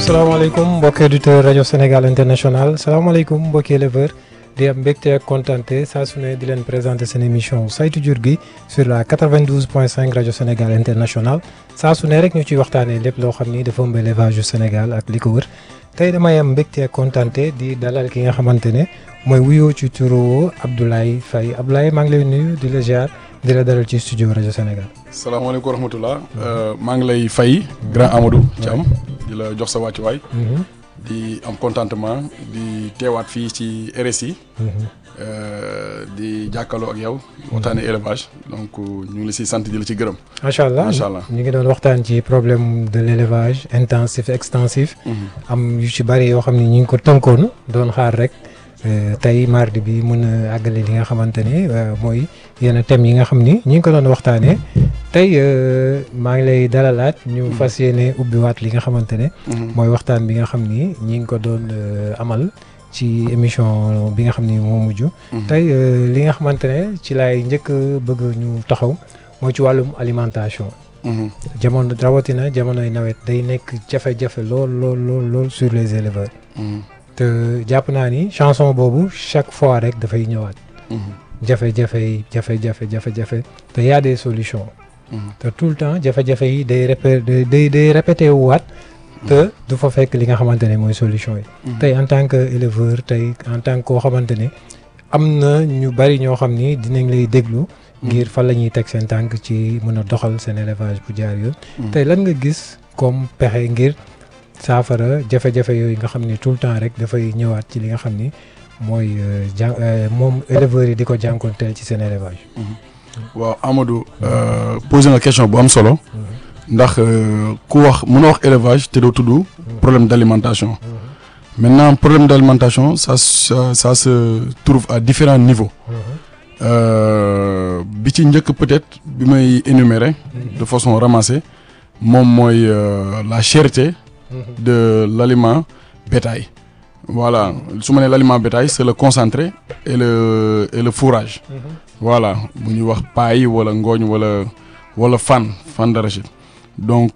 salaamaaleykum mbokki auditeur rajo Sénégal international salaamaaleykum mbokki éleveur di am mbégte ak kontante saa su ne di leen présenter seen émission saytu jur gi sur la 92 point 5 rajo Sénégal international saa su ne rek ñu ciy waxtaanee lépp loo xam ni dafa ëmb élevage yu Sénégal ak li ko wër tey damay am mbégte ak kontante di dalal ki nga xamante ne mooy wuyoo ci turu Abdoulaye Faye Abdoulaye maa ngi lay nuyu di la ziar di la dalal ci studio rajo Sénégal. salaamaaleykum wa rahmatulah. maa ngi lay fay grand Amadou Thiam di la jox sa wàccuwaay. di am contentement di teewaat fii ci RSI. di jàkkaarloo ak yow. waxtaanee élevage donc ñu ngi la siy sant di la ci gërëm. macha allah macha allah ñu ngi doon waxtaan ci problème de l' élevage intensif extensif. am yu ci bari yoo xam ni ñu ngi ko tënkoon doon xaar rek. tey mardi bi mën a àggale li nga xamante ne mooy yenn thèmes yi nga xam ni ñi ngi ko doon waxtaanee tey maa ngi lay dalalaat ñu fas yéene ubbiwaat li nga xamante ne. mooy waxtaan bi nga xam ni ñi ngi ko doon amal ci émission bi nga xam ni moo mujj. tey li nga xamante ne ci laay njëkk bëgg ñu taxaw mooy ci wàllum alimentation. jamono rawatina jamonoy nawet day nekk jafe-jafe lool lool lool lool sur les éleveurs. te jàpp naa ni chanson boobu chaque fois rek dafay ñëwaat. jafe-jafe yi jafe-jafe jafe-jafe te y a des solutions. te tout le temps jafe-jafe yi day répé day day répété waat. te du fa fekk li nga xamante ne mooy solution yi. tey en tant que éleveur tey en tant que koo xamante ne am na ñu bari ñoo xam ni dinañ lay déglu. ngir fan la ñuy teg seen tànk ci mën a doxal seen élevage bu jaar yoon. tey lan nga gis comme pexe ngir. saafara jafe-jafe yooyu nga xam ni tout le temps rek dafay ñëwaat ci li nga xam ni mooy jà moom éleveurs yi di ko jànkoonteel ci seen élevage. waaw Amadou. posé nga question bu am solo. ndax ku wax mën a wax élevage te doo tudd. problème d' alimentation. maintenant problème d' alimentation ça ça ça se trouve à différents niveaux. bi ci njëkk peut-être bi may énumérer. de façon ramassée moom mooy la cherté. de l'aliment bétail voilà su ma nee l'aliment bétail c'est le concentré et le et le fourrage voilà bu ñuy wax paille wala ngooñ wala wala fan fan d'arachide donc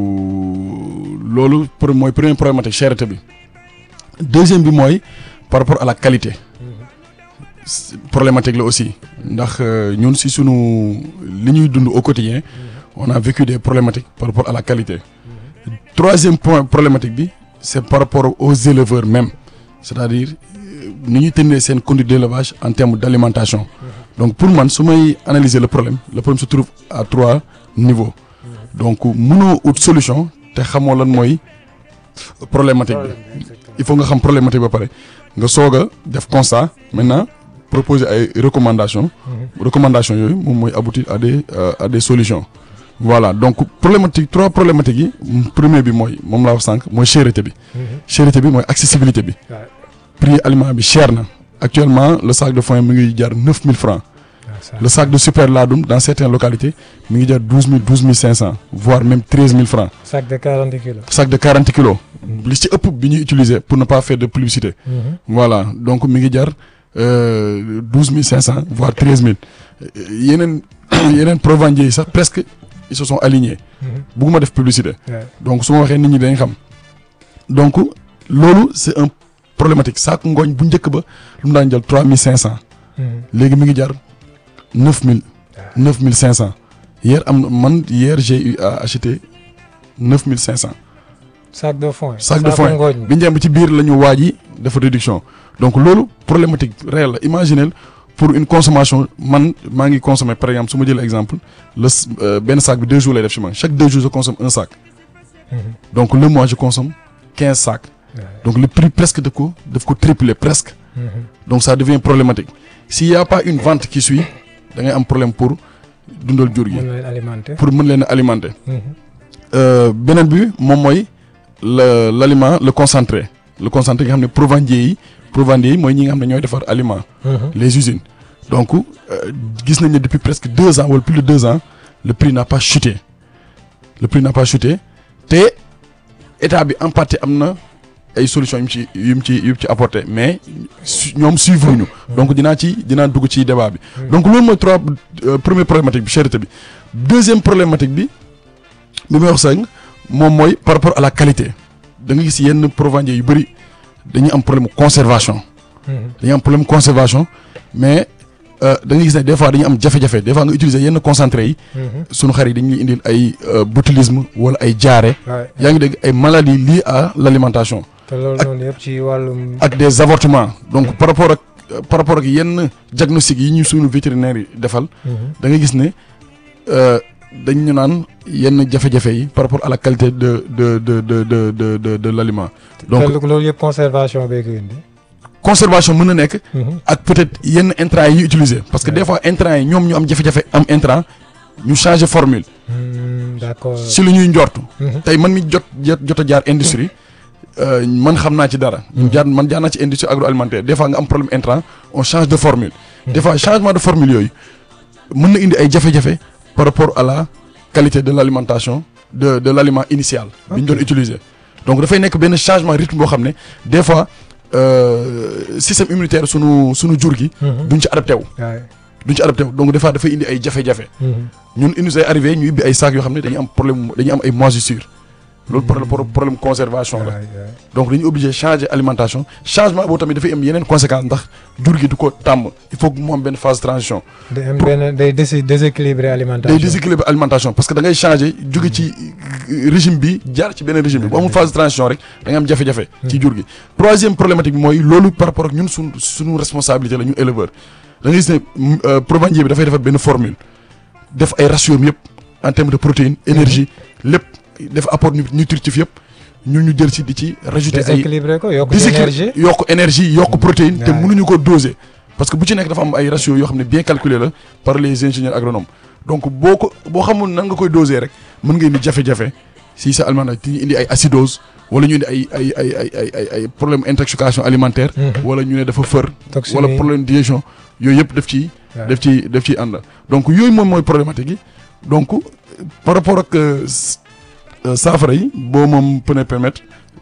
loolu pour mooy première problématique cherté bi deuxième bi mooy par rapport à la qualité problématique la aussi ndax ñun si sunu li ñuy dund au quotidien on a vécu des problématiques par rapport à la qualité troisième point problématique bi c'est par rapport aux éleveurs même c'est-à-dire ni ñuy tenir seen conduite d'élevage en termes d'alimentation donc pour man su may analyser le problème le problème se trouve à trois niveaux donc mënoo ut solution te xamoo lan mooy problématique bi il faut nga xam problématique ba pare nga soog a def constat maintenant proposer ay recommandations recommandations yooyu moom mooy aboutir à des à des solutions voilà donc problématique trois problématiques yi premier bi mooy moom laa wax sànq mooy cherté bi. cherté bi mooy accessibilité bi. prix aliment bi cher na. actuellement le sac de foin mi ngi jar neuf mille francs. le sac de super laadum dans certaines localités mi ngi jar douze mille douze mille cinq cent voire même treize mille francs. sac de quarante kilos. sac de quarante kilos. li ci ëpp bi ñuy utiliser pour ne pas faire de publicité. voilà donc mi ngi jar douze mille cinq cent voire treize mille yeneen yeneen provendiers yi sax presque. ils se sont alignés. bugguma def publicité. donc su ma waxee nit ñi dañ xam. donc loolu c' est un problématique saako ngooñ bu njëkk ba lu mu daan jël trois mille cinq cent. léegi mi ngi jar neuf mille. neuf mille cinq cent. hier am man hier j'ai eu à acheter neuf mille cinq cent. sac de foin sac de foin bi njëm ci biir la ñu waaj yi dafa réduction donc loolu problématique réelle la imaginez pour une consommation man maa ngi consommer par exemple su ma jëlee exemple le benn sac bi deux jours lay def ci man chaque deux jours je consomme un sac. donc le mois je consomme quinze sacs. donc le prix presque daf ko daf ko tripler presque. donc ça devient problématique s'il y a pas une vente qui suit da ngay am problème pour dundal jur gi. pour mën leen a alimenter. beneen bi moom mooy le l'aliment le concentré le concentré nga xam ne provendiers yi. provendiers yi mooy ñi nga xam ne ñooy defar aliment les usines donc gis nañ ne depuis presque deux ans wala plus de deux ans le prix n'a pas chuté le prix n'a pas chuté te état bi en partie am na ay solutions yu mu ci yu mu ci yu mu ci apporté mais ñoom suivre ñu donc dinaa ci dinaa dugg ci débat bi donc loolu mooy trois première problématique bi cherté bi deuxième problématique bi bi may wax sànq moom mooy par rapport à la qualité da nga gis yenn provendiers yu bëri dañuy am problème conservation dañuy am problème conservation mais da nga gis ne des fois dañuy am jafe-jafe des fois nga utiliser yenn concentré yi sunu xar yi dañuy indil ay botulisme wala ay jaare yaa ngi dégg ay maladies liées à l' alimentation te loolu noonu yëpp ci wàllum. ak des avortements donc par rapport ak par rapport ak yenn diagnostic yi ñu suñu vétérinaire yi defal da nga gis ne dañ ñu naan yenn jafe-jafe yi par rapport à la qualité de de de de de de de de l' aliment. donc loolu yëpp conservation beeg indi. conservation mën na nekk. ak peut-être yenn intrants yi ñuy utiliser. parce que des fois intrants yi ñoom ñu am jafe-jafe am intrant ñu changer formule. d'accord si lu ñuy njort. tey man mi jot jot a jaar industrie. man xam naa ci dara. jaar man jaar naa ci industrie agroalimentaire des fois nga am problème intrant on change de formule. des fois changement de formule yooyu mën na indi ay jafe-jafe par rapport à la qualité de l' alimentation de de l' aliment initial. bi ñu doon utiliser. donc dafay nekk benn changement rythme boo xam ne des fois système immunitaire sunu sunu jur gi. duñ ci adapté wu. duñ ci adapté wu donc des fois dafay indi ay jafe-jafe. ñun indi ay arrivé ñu ibbi ay sacs yoo xam ne dañuy am problème dañuy am ay moisissure. loolu problème problème conservation la. donc dañuy obligé changer alimentation changement boobu tamit dafay am yeneen conséquences ndax jur gi du ko tàmm il faut que mu am benn phase de transition. day am benn day déséquilibré alimentation. day déséquilibré alimentation parce que da ngay changer jóge ci régime bi jaar ci beneen régime bi bu amul phase de transition rek da ngay am jafe-jafe. ci jur gi troisième problématique bi mooy loolu par rapport ak ñun suñ suñu responsabilité la ñu éleveur da ngay gis ne provendier bi dafay defar benn formule def ay ratio yëpp en termes de protéines énergie lépp. def apport nutritif yëpp ñun ñu jël ci di ci rajouter ay déséquilibré ko yokk énergie yokk énergie yokk protéine te mënuñu ko doser parce que bu ci nekk dafa am ay ratio yoo xam ne bien calculé la par les ingénieurs agronomes donc boo ko boo xamul nan nga koy doser rek mën nga indi jafe-jafe si sa aliment ti indi ay acidose wala ñu indi ay ay ay ay ay ay ay problème intoxication alimentaire wala ñu ne dafa fër wala problème digestion yooyu yëpp daf ci daf ci daf ciy ànd donc yooyu moom mooy problématique yi donc par rapport ak saafara yi boo moom peut permettre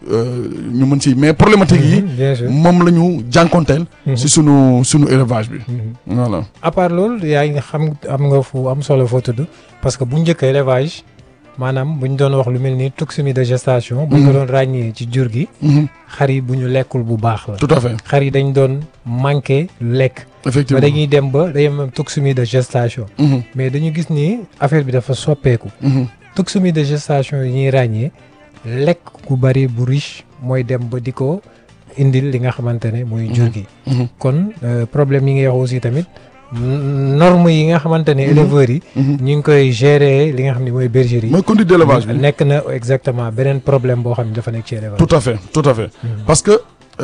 ñu mën ci mais problématique yi moom la ñu jànkonteel si sunu sunu élevage bi voilà à part loolu yaa ngi xam am nga fu am solo foo tudd parce que bu njëkk élevage maanaam bu ñu doon wax lu mel ni toxémie de gestation bu ñu ko doon ràññee ci jur gi xar yi bu ñu lekkul bu baax la tout à fait xar yi dañ doon manqué lekk effectivement ba dañuy dem ba day am toxémie de gestation mais dañu gis ni affaire bi dafa soppeeku toxémie de gestation yi ñuy ràññee lekk gu bari bu riche mooy dem ba di ko indil li nga xamante ne mooy jur gi kon problème yi nga wax aussi tamit norme yi nga xamante ne éleveurs yi ñu ngi koy gérer li nga xam ne mooy bergerie mooy conduite d' élevage bi nekk na exactement beneen problème boo xam ne dafa nekk ci élevage tout à fait tout à fait parce que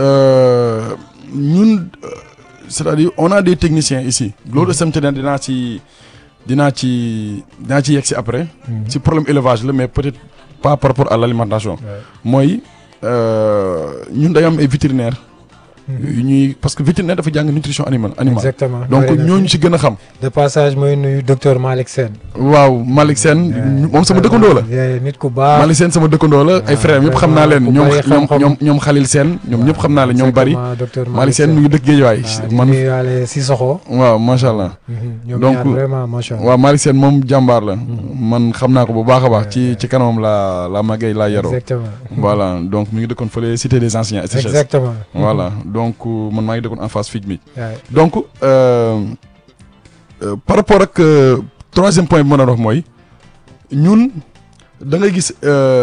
ñun c' est à dire on a des techniciens ici loolu samte ne dinaa ci dinaa ci dinaa ci yegg si après ci problème élevage la mais peut-être pas par rapport à l' alimentation mooy ñun day am ay vétérinaire yu ñuy parce que vétérinaire dafa jàng nutrition animal animal exactement donc ñooñu ci gën a xam de passage mooy nuyu docteur Malick Sène waaw Malick Sène moom sama dëkkandoo la nit ku baax Malick Sène sama dëkkandoo la ay frères yëpp xam naa leen ñoom ñoom ñoom Khalil Sène ñoom ñëpp xam naa leen ñoom bari Malick Sène mu ngi dëkk Géejawaay man waale si soxo waaw macha allah donc vraiment macha allah waaw Malick Sène moom jàmbaar la man xam naa ko bu baax a baax ci ci kanamam la la màggee laa yaroo exactement voilà donc mi ngi dëkkoon fële cité des anciens exactement voilà donc man maa ngi dëkkoon en face FIC mi donc par rapport ak troisième point bi ma doon wax mooy ñun da ngay gis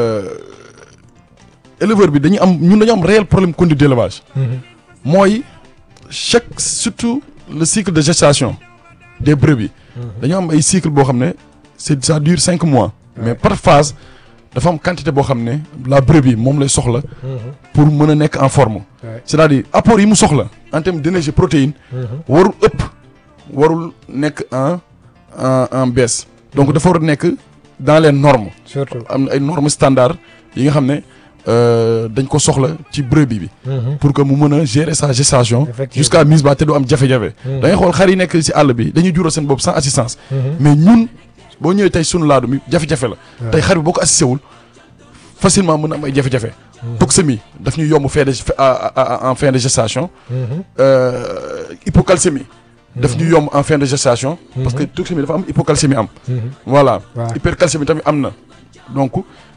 éleveur bi dañu am ñun dañu am réel problème conduite d' élevage mooy chaque surtout le cycle de gestation des brebis dañu am ay cycle boo xam ne c'est ça dure cinq mois mais par phase dafa am quantité boo xam ne la brebis moom lay soxla pour mën a nekk en forme c'est-à-dire apport yi mu soxla en termes d'énergie protéine warul ëpp warul nekk en en en baisse donc dafa war a nekk dans les normes surtout am na ay normes standards yi nga xam ne dañ ko soxla ci brebis bi pour que mu mën a gérer sa gestation jusqu'à mise ba te du am jafe-jafe da ngay xool xar yi nekk ci àll bi dañuy jural seen bopp sans assistance mais ñun boo ñëwee tey sunu laadu mi jafe-jafe la tey xar bi boo ko assisté wul facilement mën na am ay jafe-jafe toxémie daf ñuy yomb fin de en fin de gestation hypocalcémie daf ñuy yomb en fin de gestation parce que toxémie dafa am hypocalcémie am voilà hypercalcémie tamit am na donc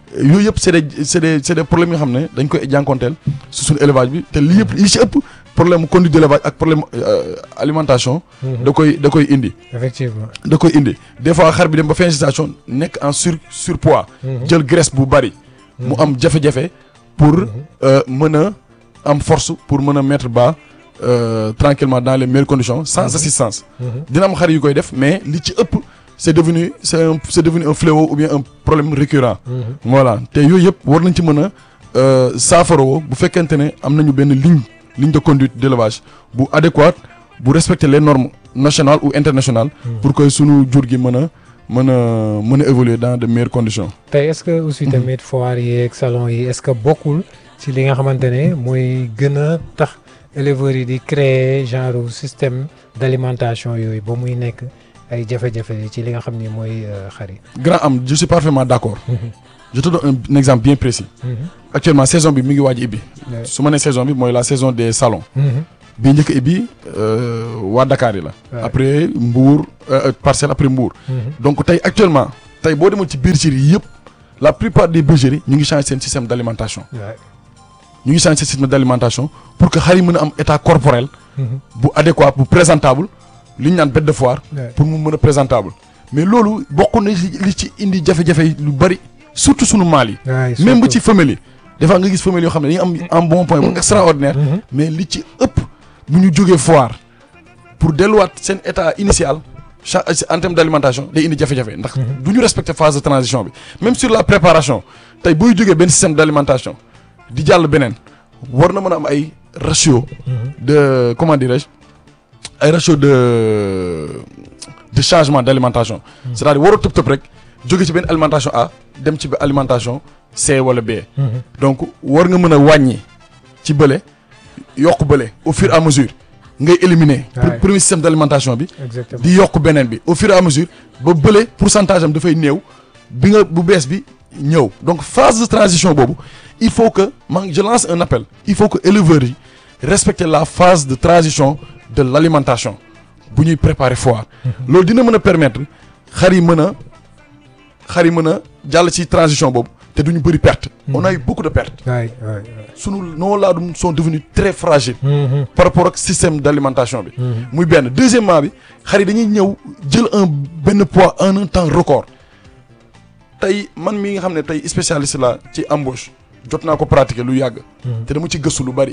yooyu yëpp c'est des c'est des c'est des problèmes yoo xam ne dañ koy jànkonteel si suñu élevage bi te lii yëpp li ci ëpp problème conduite d'élevage ak problème euh, alimentation da koy da koy indi effectivement. da koy indi des fois xar bi dem ba fin gestation nekk en sur surpoids jël graisse bu bari mu am jafe-jafe pour euh, mën a am force pour mën a mettre bas euh, tranquillement dans les meilleures conditions sans assistance dina am xar yu koy def mais li ci ëpp c'est devenu c'est un c'est devenu un fléau ou bien un problème récurrent voilà te yooyu yëpp war nañ ci mën a euh, saafaroo bu fekkente ne am nañu benn ligne ligne de conduite d'élevage bu adéquate bu respecter les normes nationales ou internationales pour que sunu jur gi mën a mën a mën a évoluer dans de meilleures conditions tey est-ce que aussi tamit foire yi ak salon yi est-ce que bokkul ci li nga xamante ne mooy gën a tax éleveurs yi di créer genre système d'alimentation yooyu ba muy nekk ay jafe-jafe ci li nga xam ni mooy euh, xar yi. grand am je suis parfaitement d'accord je te donne un, un exemple bien précis actuellement saison bi mi ngi waaj a ibbi Ouais. su ma nee saison bi mooy la saison des salons bi njëkk a ibbi euh, waa Dakar yi la Ouais. après Mbour euh, Parcelles après Mbour donc tey actuellement tey boo demoon ci bergerie yi yëpp la plupart des bergeries ñu ngi changer seen système d'alimentation Ouais. ñu ngi changer seen système d'alimentation pour que xar yi mën a am état corporel bu adéquat bu présentable li ñu naan bête de foire Ouais. pour mu mën a présentable mais loolu bokk na li li ci indi jafe-jafe yi lu bari surtout sunu maal yi Ouais, même bu surtout. ci femelle yi des fois nga gis femelle yoo xam ne dañuy am un bon point bu extraordinaire Mhm. mais li ci ëpp bu ñu jógee foire pour delluwaat seen état initial cha- en termes d'alimentation day indi jafe-jafe ndax du ñu respecter phase de transition bi même sur la préparation tey booy jógee benn système d'alimentation di jàll beneen war na mën a am ay ratio de comment dirais-je ay ratio de de changement d'alimentation c'est-à-dire waroo tëb tëb rek jóge ci benn alimentation A dem ci benn alimentation C wala B donc war nga mën a wàññi ci bële yokk bële au fur et à mesure ngay éliminer pour Ouais. premier système d'alimentation bi exactement di yokk beneen bi au fur et à mesure ba bële pourcentage am dafay néew bi nga bu bees bi ñëw donc phase de transition boobu il faut que man je lance un appel il faut que éleveurs yi respecter la phase de transition de l'alimentation bu ñuy préparer foire loolu dina mën a permettre xar yi mën a xar yi mën a jàll ci transition boobu te duñu bëri perte on a eu beaucoup de pertes waay waay sunu noo laadum sont devenus très fragiles waay. par rapport ak système d'alimentation bi muy benn deuxièmement bi xar yi dañuy ñëw jël un benn poids en un temps record tey man mi nga xam ne tey spécialiste la ci embauche jot naa ko pratiquer lu yàgg te dama ci gëstu lu bari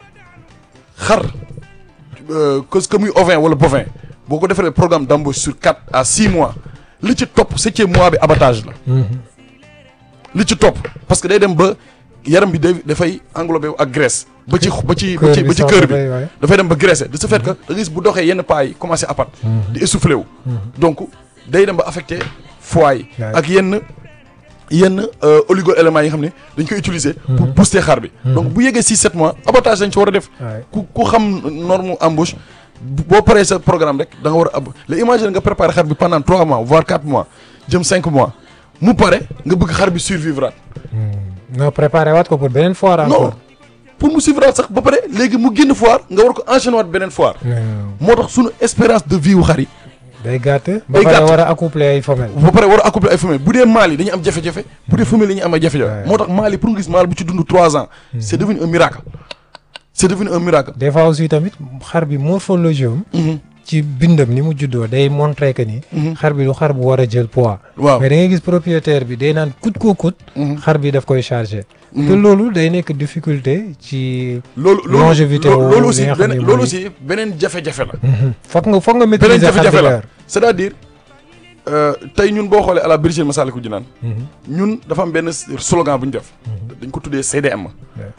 xar euh, que que muy ovin wala bovin boo ko defee programme d'embauche sur quatre à six mois li ci topp septième mois bi abattage la li ci topp parce que day dem ba yaram bi day dafay englobé wu ak graisse ba ci ba ci ba ci ba ci cœur bi dafay dem ba graisser de ce fait que da nga gis bu doxee yenn pas yi commencé apat di essoufflé wu donc day dem ba affecté foie yi Ouais. ak yenn yenn euh, oligo-éléments yi nga xam ne dañ koy utiliser pour booster xar bi donc bu yeggee six sept mois abattage dañ ci war a def waay. ku ku xam norme embauche bu- boo paree sa programme rek da nga war a ab la imagine nga préparer xar bi pendant trois mois voire quatre mois jëm cinq mois mu pare nga bëgg xar bi survivre non préparé waat ko pour beneen foire non encore. pour mu suivre sax ba pare léegi mu génn foire nga war ko enchaîner waat beneen foire non moo tax sunu espérance de vie wu xar yi day gàtt. ba Day pare gàtt. war a accoupler ay femelles. ba pare war a accoupler ay femelles bu dee mâle yi dañuy am jafe-jafe bu dee femelles yi dañuy am ay jafe-jafe Ouais. moo tax mâle yi pour nga gis mâle bu ci dund trois ans c'est devenu un miracle c'est devenu un miracle des fois aussi tamit xar bi morphologie am Mhm, ci bindam ni mu juddoo day montrer que ni. mhm. xar bi du xar bu war a jël poids. waaw mais da ngay gis propriétaire bi day naan coûte que coûte. Mhm, xar bi daf koy charger. mhm. te loolu day nekk difficulté ci. loolu loolu longévité loolu wu loolu li aussi nga xam beneen ne loolu mooy- aussi beneen jafe-jafe la foog nga foog nga beneen maîtriser xar bi jafe-jafe la leer. c'est-à-dire euh, tey ñun boo xoolee à la bergerie Massalikul Jinaan ñun dafa am benn slogan bu ñu def dañ ko tuddee CDM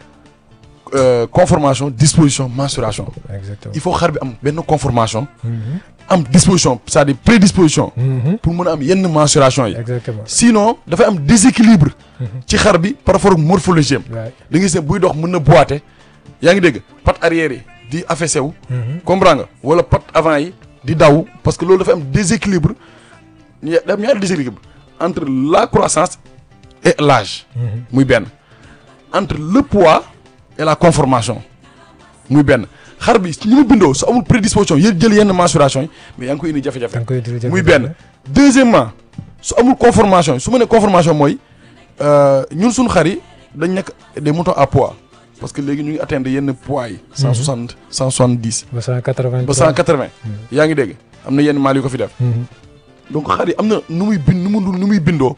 euh, conformation disposition mensuration exactement. il faut xar bi am benn conformation Mhm. am disposition c'est-à-dire prédisposition Mhm. pour mën a am yenn mensuration yi exactement. sinon dafay am déséquilibre ci xar bi par rapport ak morphologie am waay. da ngay gis ne buy dox mën na boiter yaa ngi dégg patte arrière yi di affaissé wu Mhm. comprends nga wala patte avant yi di daw parce que loolu dafa am déséquilibre ña- da am ñaari déséquilibre entre la croissance et l'âge Mhm. muy benn entre le poids et la conformation muy benn xar bi ñi mu bindoo su amul prédisposition yéen jël yenn mensuration yi mais yaa ngi koy indi jafe-jafe da nga koy utiliser muy benn deuxièmement su amul conformation yi su ma nee conformation mooy euh, ñun suñu xar yi dañ nekk des moutons à poids parce que léegi ñu ngi atteindre yenn poids yi. cent soixante cent soixante dix. ba cent quatre-vingt ba cent quatre vingt. yaa ngi dégg am na yenn maal yu ko fi def. donc xar yi am na nu muy bind nu mu nu muy bindoo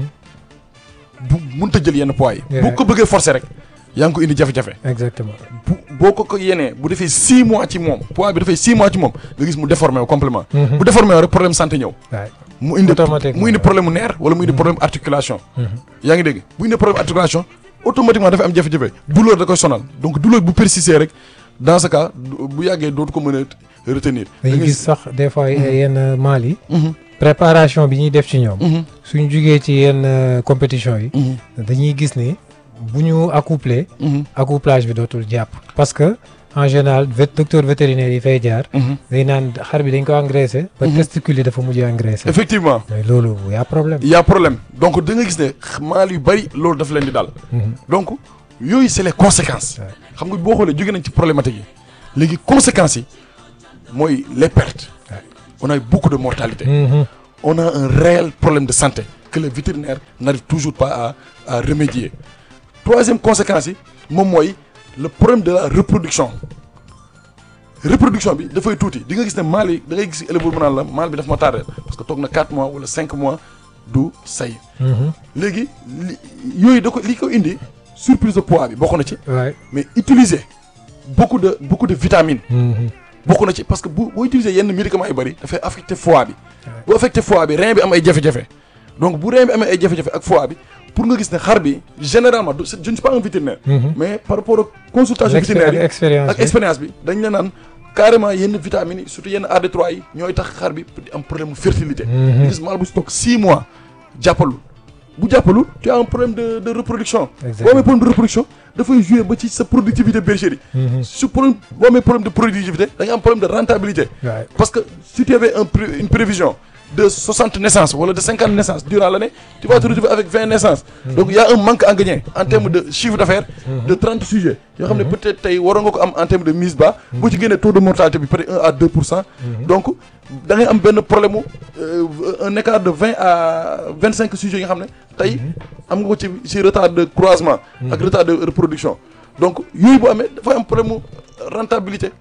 bu mënut a jël yenn poids yi. Yeah. boo ko bëggee forcer rek yaa ngi ko indi jafe-jafe. exactement bu boo ko ko yenee bu defee six mois ci moom poids bi dafay six mois ci moom nga gis mu déformé wu complètement bu déformé wu rek problème santé ñëw waay mu indi Automatiquement. mu indi problème mu nerf wala mu indi problème articulation yaa ngi dégg bu indi problème articulation automatiquement dafay am jafe-jafe douleur da koy sonal donc douleur bu persister rek dans ce cas du- bu yàggee dootu ko mën a retenir da dañu ngay gis sax des fois yenn maal yi Mhm, préparation bi ñuy def ci ñoom mhm, suñ jugee ci yenn euh, compétition yi mhm, dañuy gis ni bu ñu accouplé mhm, accouplage bi dootul jàpp parce que en général vet docteur vétérinaire yi fay jaar mhm. day naan xar bi dañ ko engraissé ba Mhm. testicule yi dafa mujj engraissé effectivement mais loolu y a problème il y a problème donc da nga gis ne maal yu bari loolu daf leen di dal Mhm. donc yooyu c'est les conséquences Ouais. xam nga boo xoolee jóge nañ ci problématique yi léegi conséquences yi mooy les pertes Ouais. on a eu beaucoup de mortalité Mhm. on a un réel problème de santé que le vétérinaire n'arrive toujours pas à à remédier troisième conséquence yi moom mooy le problème de la reproduction reproduction bi dafay tuuti di nga gis ne maal yi da ngay gis éleveur mu naan la maal bi daf ma tardé parce que toog na 4 mois wala 5 mois du say Mhm. léegi li yooyu da ko li ko indi surplus de poids bi bokk na ci waay mais utiliser beaucoup de beaucoup de vitamines Mhm. bokk na ci parce que bu boo utiliser yenn médicaments yu bëri dafay affecté foie bi bu affecté foie bi rein bi am ay jafe-jafe donc bu rein bi amee ay jafe-jafe ak foie bi pour nga gis ne xar bi généralement du je ne suis pas un vétérinaire Mhm. mais par rapport ak consultation L'expé- vétérinaire yi expérience ak bi. expérience bi dañ la naan carrément yenn vitamines yi surtout yenn AD3 yi ñooy tax xar bi di am problème mu fertilité Mhm. nga gis maal bu si toog 6 mois jàppalul bu jàppalul tu as un problème de de reproduction boo Exactement. amee problème de reproduction dafay jouer ba ci sa productivité bergerie Mhm. su problème boo amee problème de productivité da nga am problème de rentabilité waay parce que si tu avais un pré- une prévision de 60 naissances wala de 50 naissances durant l'année tu vas te retrouver avec 20 naissances donc il y a un manque à gagner en termes de chiffre d'affaires de 30 sujets yoo xam ne peut-être tey waroon nga ko am en termes de mise bas boo ci génnee taux de mortalité bi peut-être 1 à 2 pour cent donc da ngay am benn problème mu euh, un écart de 20 à 25 sujets yi nga xam ne tey am nga ko ci ci retard de croisement ak retard de reproduction donc yooyu bu amee dafay am problème mu rentabilité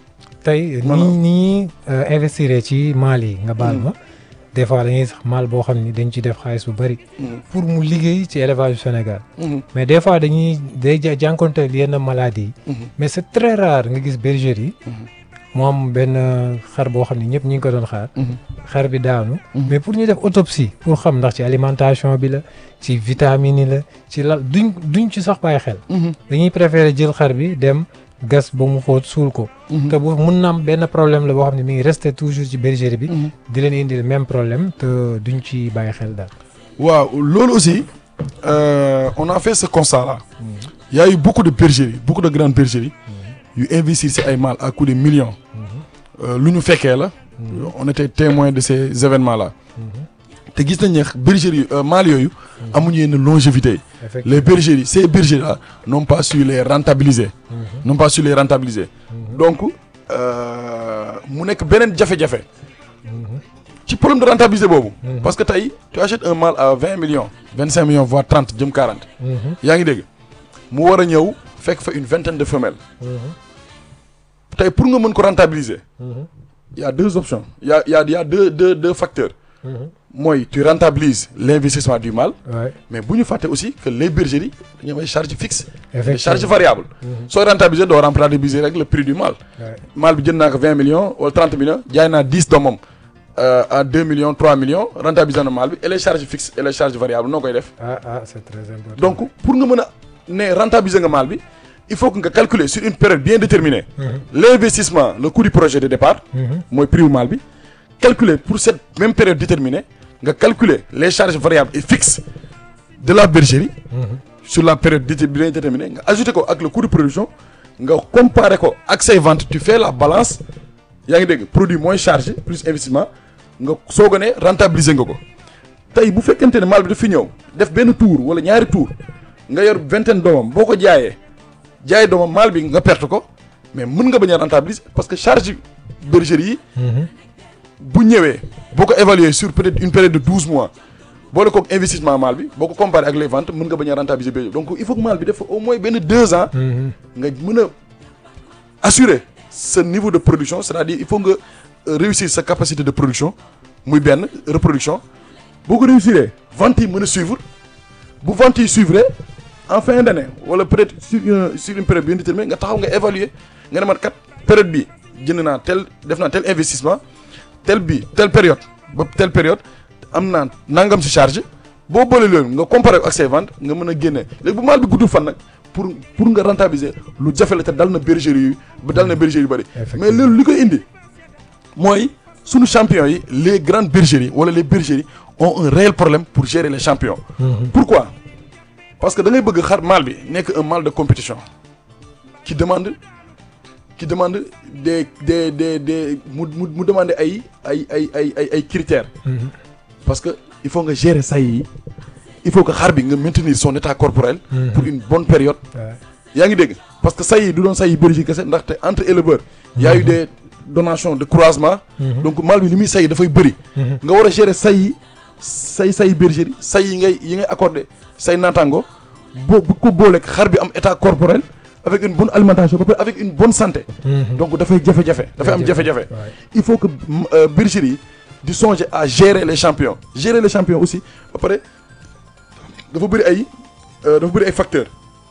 tey Voilà. ni ni ñuy investir ci maal yi nga baal ma des fois dañuy sax maal boo xam ni dañ ci def xaalis bu bari pour mu liggéey ci élevage du Sénégal Mhm, mais des fois dañuy day ja- jànkonteel yenn maladies yi mhm, mais c'est très rare nga gis bergerie yi mu am benn xar boo xam ni ñëpp ñi ngi ko doon xaar mhm. xar bi daanu Mhm. mais pour ñu def autopsie pour xam ndax ci alimentation bi la ci vitamine yi la ci la duñ duñ ci sax bàyyi xel Mhm, dañuy préférer jël xar bi dem gas ba mu xóot suul ko mhm. te bu mun na am benn problème la boo xam ne mi ngi resté toujours ci bergerie bi Mhm. di leen indil même problème te duñ ci bàyyi xel daal waaw loolu aussi euh, on a fait ce constat là il y a eu beaucoup de bergeries beaucoup de grandes bergeries yu investir ci ay mâles à coût de millions Euh, lu ñu fekkee la on était témoin de ces événements là te gis nañ ne bergeries euh, mâles yooyu amuñu yenn longévité yi effectivement les bergeries ces bergeries là n'ont pas su les rentabiliser n'ont pas su les rentabiliser donc euh, mu nekk beneen jafe-jafe ci problème de rentabiliser boobu parce que tey tu achètes un mâle à vingt millions vingt cinq millions voire trente jëm quarante yaa ngi dégg mu war a ñëw fekk fa une vingtaine de femelles tey pour nga mën ko rentabiliser il y a deux options il y a il y a il y a deux deux deux facteurs mooy tu rentabilises l'investissement du mâle ouais mais bu ñu fàtte aussi que les bergeries dañu am ay charges fixes des effectivement charges variables sooy rentabiliser doo rentabiliser rek le prix du mâle ouais mâle bi jënd naa ko vingt millions wala trente millions jaay naa dix doomam euh, à deux millions trois millions rentabiliser na mâle bi et les charges fixes et les charges variables noo koy def ah ah c'est très important donc pour nga mën a ne rentabiliser nga mâle bi il faut que nga calculer sur une période bien déterminée l'investissement le coût du projet de départ Mhm. mooy prix wu mâle bi calculer pour cette même période déterminée nga calculer les charges variables et fixes de la bergerie Mhm. sur la période déter- bien déterminée nga ajouté ko ak le coût de production nga comparé ko ak say ventes tu fais la balance yaa ngi dégg produit moins chargé plus investissement nga soog a ne rentabiliser nga ko tey bu fekkente ne mâle bi daf fi ñëw def benn tour wala ñaari tour nga yor vingtaine doomam boo ko jaayee jaay doomam mâle bi nga perte ko mais mën nga bañ a rentabiliser parce que charge bergerie yi Mhm. bu ñëwee boo ko évaluer sur peut-être une période de douze mois boole koog investissement maal bi boo ko comparé ak les ventes mën nga bañ a rentabiliser bergerie donc il faut que maal bi def au moins benn deux ans Mhm. nga mën a assurer ce niveau de production c'est-à-dire il faut nga euh, réussir sa capacité de production muy benn reproduction boo ko réussir ventes yi mën a suivre bu ventes yi suivre en fin d'année wala peut-être sur une sur une période bien déterminée nga taxaw nga évaluer nga ne man kat période bi jënd naa tel def naa tel investissement tel bi telle période ba telle période am naa nangam si charge boo boole loolu nga comparer ak say ventes nga mën a génne léegi bu maal bi guddul fan nag pour pour nga rentabiliser lu jafe la te dal na bergerie yu ba dal na bergerie yu bëri mais loolu li koy indi mooy sunu champions yi les grandes bergeries wala les bergeries ont un réel problème pour gérer les champions Mhm. pourquoi parce que da ngay bëgg xar mâle bi nekk un mâle de compétition qui demande qui demande des des des des mu mu mu demande ay ay ay ay ay ay critères Mhm. parce que il faut nga gérer say yi il faut que xar bi nga maintenir son état corporel Mhm. pour une bonne période Ouais. yaa ngi dégg parce que say yi du doon say yi bergerie kese ndaxte entre éleveurs y a eu des donations de croisement Mhm. donc mâle bi li muy say yi dafay bëri Mhm. nga war a gérer say yi say say bergerie say yi ngay yi ngay accordé say naataango boo bu ko booleeg xar bi am état corporel avec une bonne alimentation ba pare avec une bonne santé Mhm. donc dafay jafe-jafe dafay am jafe-jafe Ouais. il faut que mm, euh, bergerie yi di songer à gérer les champions gérer les champions aussi ba pare dafa bëri ay euh, dafa bëri ay facteurs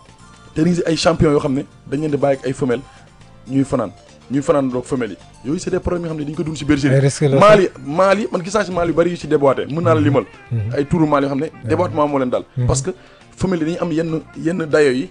te ni ay champions yoo xam ne dañ leen di bàyyi ak ay femelles ñuy fanaan ñuy fanaan doog femelles yi yooyu c'est des problèmes yoo xam ne dañ ko dund ci bergerie Ay risques la maal yi maal yi man gis naa ci maal yu bëri yu ci déboîté mën naa la limal Mhm. ay tuuru maal yoo xam ne déboîtement moo leen dal Mhm. parce que femelles yi dañuy am yenn yenn dayo yi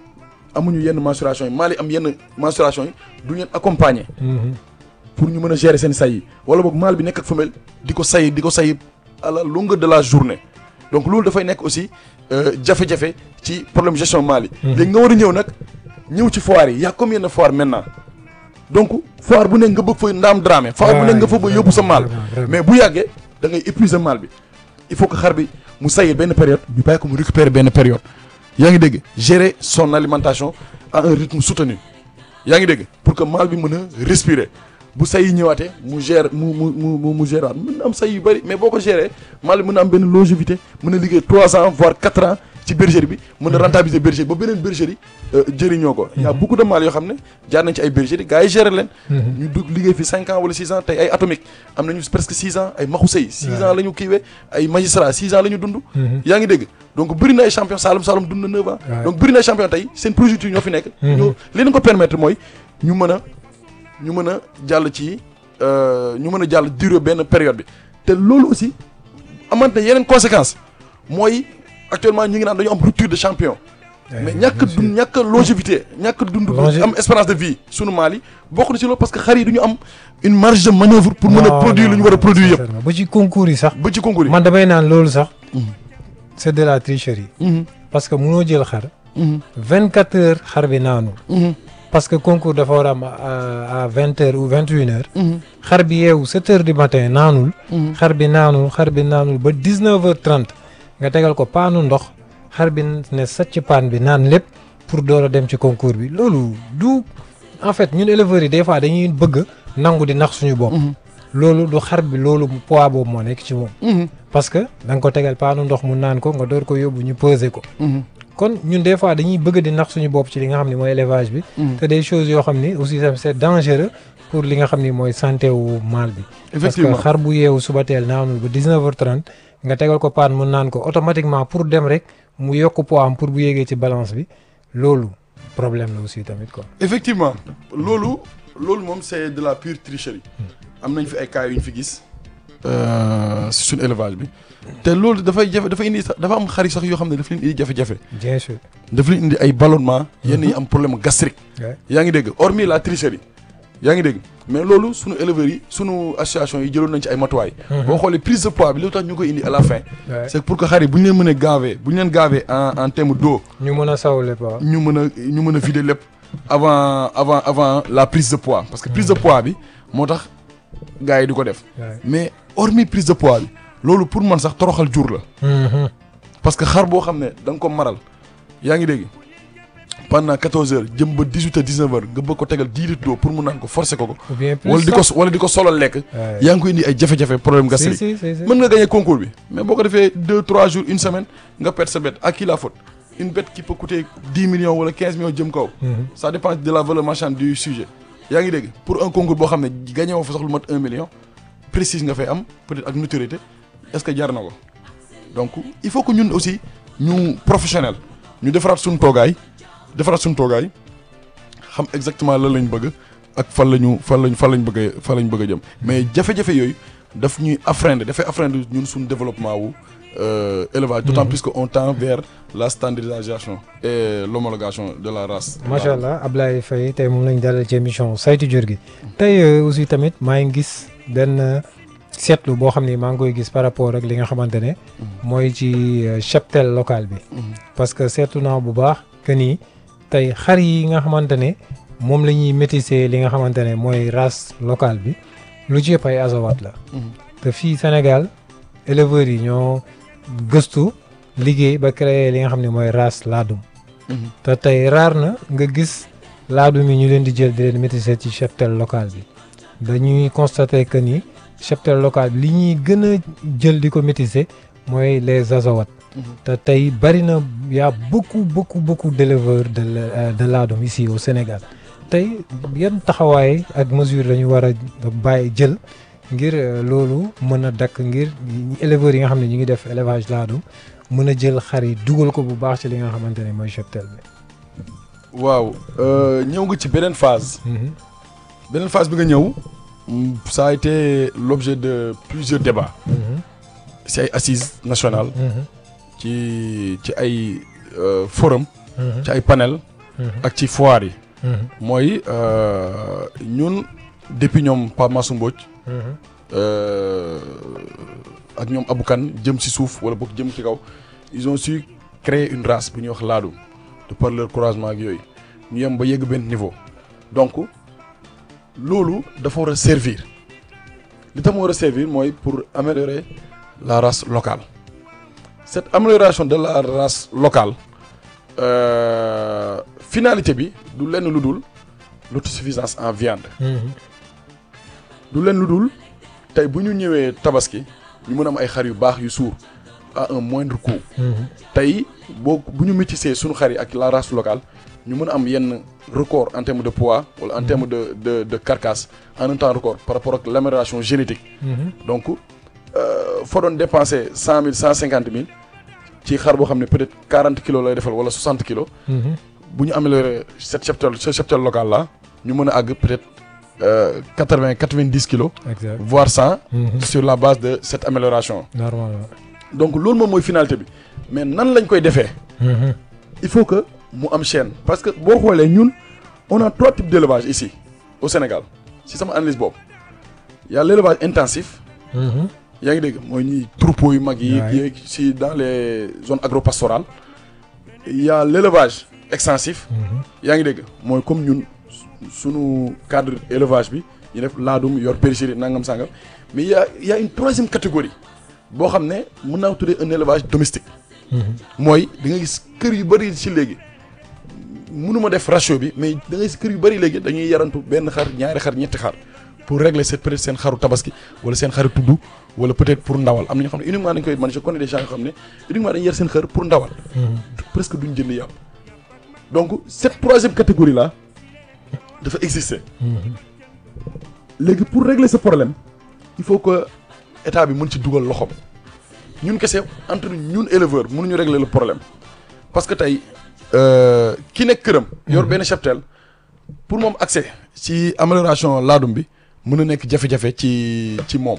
amuñu yenn mensuration yi maal yi am yenn mensuration yi du leen accompagner Mhm. pour ñu mën a gérer seen say yi wala boog mâle bi nekk ak femelle di ko say di ko say à la longueur de la journée donc loolu dafay nekk aussi euh, jafe-jafe ci problème gestion mâle yi. léegi nga war a ñëw nag ñëw ci foire yi y a combien de foire maintenant donc foire bu nekk nga bëgg fa ndaam dramé. foire bu nekk nga fa ba yóbbu sa mâle. Vraiment, vraiment. mais bu yàggee da ngay épuiser mâle bi il faut que xar bi mu sayil benn période ñu bàyyi ko mu récupérer benn période yaa ngi dégg gérer son alimentation à un rythme soutenu yaa ngi dégg pour que mâle bi mën a respirer bu say yi ñëwaatee mu gère mu mu mu mu mu gérer waat mën na am say yu bëri mais boo ko gérer mâle bi mën na am benn longévité mën a liggéey trois ans voire quatre ans ci bergerie bi mën a rentabiliser bergerie ba beneen bergerie euh, jëriñoo ko y a beaucoup de mâles yoo xam ne jaar nañ ci ay bergerie gars yi gérer leen Mhm. ñu dugg liggéey fi cinq ans wala six ans tey ay atomique am nañu presque six ans ay maxu sëy six Ouais. ans la ñu kiiwee ay magistrat six ans la ñu dund Mhm. yaa ngi dégg donc bëri na ay champion Saloum Saloum dund na neuf ans Ouais. donc bëri na ay champion tey seen projecteurs ñoo fi nekk Mhm. ñu li leen ko permettre mooy ñu mën a ñu mën a jàll ci euh, ñu mën a jàll durée benn période bi te loolu aussi amante na yeneen conséquences mooy actuellement ñu ngi naan dañu am rupture de champion mais ñàkk bien sûr. dund ñàkk longévité ñàkk dund Longe- am espérance de vie sunu maal yi bokk na ci loolu parce que xar yi du ñu am une marge de manœuvre pour mën a Non, produire non, lu ñu war a non, produire yëpp sincèrement. ba ci concours yi sax ba ci concours yi man damay naan loolu sax Mhm. c'est de la tricherie Mhm, parce que munoo jël xar mhm, vingt quatre heures xar bi naanu mhm, parce que concours dafa war a am à à vingt heures ou vingt et une heures mhm, xar bi yeewu sept heures du matin naanul mhm. xar bi naanul xar bi naanul ba dix neuf heures trente nga tegal ko paanu ndox xar bi ne sacc paan bi naan lépp pour door a dem ci concours bi loolu du en fait ñun éleveurs yi des fois dañuy bëgg nangu di nax suñu bopp. Mhm. loolu du xar bi loolu poids boobu moo nekk ci moom. Mhm, parce que da nga ko tegal paanu ndox mu naan ko nga door ko yóbbu ñu peser ko. mhm, kon ñun des fois dañuy bëgg di nax suñu bopp ci li nga xam ne mooy élevage bi. mhm. te des choses yoo xam ni aussi tam c'est dangereux pour li nga xam ni mooy santé wu maal bi. parce que effectivement xar bu yeewu suba teel naanul ba 19h30 nga tegal ko paan mu naan ko automatiquement pour dem rek mu yokk poids am pour bu yéegee ci balance bi loolu problème la aussi tamit quoi. effectivement loolu loolu moom c'est de la pure tricherie am nañ fi ay cas yu ñu fi gis si suñu élevage bi te loolu dafay jafe dafa indi sax dafa am xar yi sax yoo xam ne dafa leen indi jafe-jafe bien sûr. dafa leen indi ay ballonnement yenn yi am problème gastrique Ouais. yaa ngi dégg hormis la tricherie yaa ngi dégg mais loolu sunu éleveurs yi sunu association yi jëloon nañ ci ay matuwaay boo xoolee prise de poids bi lu tax ñu koy indi à la fin Ouais. c'est pour que xar yi bu ñu leen mënee gaver bu ñu leen gaver en en terme d'eau ñu mën a sawle quoi. ñu mën a ñu mën a vider lépp avant avant avant la prise de poids parce que prise de poids bi moo tax gars yi di ko def Ouais. mais hormis prise de poids bi loolu pour man sax toroxal jur la Mhm. parce que xar boo xam ne da nga ko maral yaa ngi dégg pendant 14 heures jëm ba 18 heures 19 heures nga bëgg ko tegal 10 litres d'eau pour mu naan ko forcer ko ko ou bien plus wala di ko sax. wala di ko solal lekk Ouais. yaa ngi koy indi ay jafe-jafe problème si gastrique si si si. mën nga gagner concours bi mais boo ko defee 2 3 jours une semaine nga perte sa bête à qui la faute une bête qui peut coûter 10 millions wala 15 millions jëm kaw Mhm. ça dépend de la valeur marchande du sujet yaa ngi dégg pour un concours boo xam ne gagné woo fa sax lu mat 1 million précise nga fay am peut-être ak notoriété est-ce que jar na ko donc il faut que ñun aussi ñu professionnel ñu defaraat suñu toogaay defaraat suñu toogaay xam exactement lan lañ bëgg ak fan la ñu fan lañ fan lañ bëgg a fan lañ bëgg a jëm mais jafe-jafe yooyu daf ñuy affreiner dafay affreiner ñun suñu développement wu euh, élevage d'autant Mhm. plus que on tend vers la standardisation et l'homologation de la race macha allah Ablaye Faye tey moom lañ dalal ci émission saytu jur gi tey euh, aussi tamit maa ngi gis benn euh, seetlu boo xam ni maa ngi koy gis par rapport ak li nga xamante ne mooy ci euh, cheptel local bi Mhm. parce que seetlu naa bu baax que ni tey xar yi nga xamante ne moom la ñuy métisser li nga xamante ne mooy race locale bi lu ci yëpp ay azawat la Mhm. te fii Sénégal éleveurs yi ñoo gëstu liggéey ba créer li nga xam ne mooy race laadum Mhm. te tey raar na nga gis laadum yi ñu leen di jël di leen métisser ci cheptel local bi dañuy constater que ni cheptel local bi li ñuy gën a jël di ko métisser mooy les azawat Mhm. te tey bari na y a beaucoup beaucoup beaucoup d'éleveurs de la- euh, de laadum ici au Sénégal tey yan taxawaay ak mesure lañu war a bàyyi jël ngir euh, loolu mën a dakk ngir ñi- éleveurs yi nga xam ne ñu ngi def élevage laadum mën a jël xar yi dugal ko bu baax ci li nga xamante ne mooy cheptel bi. waaw euh, ñëw nga ci beneen phase Mhm. beneen phase bi nga ñëw mm, ça a été l'objet de plusieurs débats Mhm. ci ay assises nationales Mhm. ci ci ay euh, forum Mhm. ci ay panel Mhm. ak ci foire yi Mhm. mooy euh, ñun depuis ñoom Pape Massou Mbodj Mhm. euh, ak ñoom Aboukan jëm ci suuf wala boog jëm ci kaw ils ont su créer une race bu ñuy wax laadum de par leur croisement ak yooyu ñu yem ba yegg benn niveau donc loolu dafa war a servir li tax mu war a servir mooy pour améliorer la race locale cette amélioration de la race locale euh, finalité bi du lenn lu dul l'autosuffisance en viande Mhm. du leen lu dul tey bu ñu ñëwee tabaski ñu mën a am ay xar yu baax yu suur à un moindre coût Mhm. tey boo bu ñu métissé suñu xar yi ak la race locale ñu mën a am yenn record en termes de poids wala en termes de de de carcasse en un temps record par rapport ak l'amélioration génétique Mhm. donc euh, foo doon dépenser cent mille cent cinquante mille ci xar boo xam ne peut-être quarante kilos lay defal wala soixante kilos Mhm. bu ñu amélioré cette cheptel ce cheptel local là ñu mën a àgg peut-être quatre vingt quatre vingt dix kilos exact voire cent Mhm. sur la base de cette amélioration normalement. donc loolu moom mooy finalité bi mais nan lañ koy defee Mhm. il faut que mu am chaîne parce que boo xoolee ñun on a trois types d'élevage ici au Sénégal si sama analyse boobu y a l'élevage intensif Mhm. yaa ngi dégg mooy ñi troupeaux yu mag yi Ouais. yeeg si dans les zones agropastorales y a l'élevage extensif Mhm. yaa ngi dégg mooy comme ñun su- sunu cadre élevage bi ñu def laadum yor périphérie nangam sangam mais y a y a une troisième catégorie boo xam ne mën naa ko tuddee un élevage domestique Mhm. mooy da nga gis kër yu bëri ci léegi mënuma def ratio bi mais da nga gis kër yu bëri léegi dañuy yarantu benn xar ñaari xar ñetti xar pour régler cette peut-être seen xaru tabaski wala seen xaru tudd wala peut-être pour ndawal am na ñoo xam ne uniquement dañ koy man je connais des gens yoo xam ne uniquement dañuy yar seen xar pour ndawal Mhm. presque duñ jënd yàpp donc cette troisième catégorie là dafa exister Mhm. léegi pour régler ce problème il faut que état bi mën ci dugal loxoom ñun kese entre ñun éleveur mënuñu régler le problème parce que tey euh, ki nekk këram. yor benn cheptel pour moom accès ci amélioration laadum bi mën na nekk jafe-jafe ci ci moom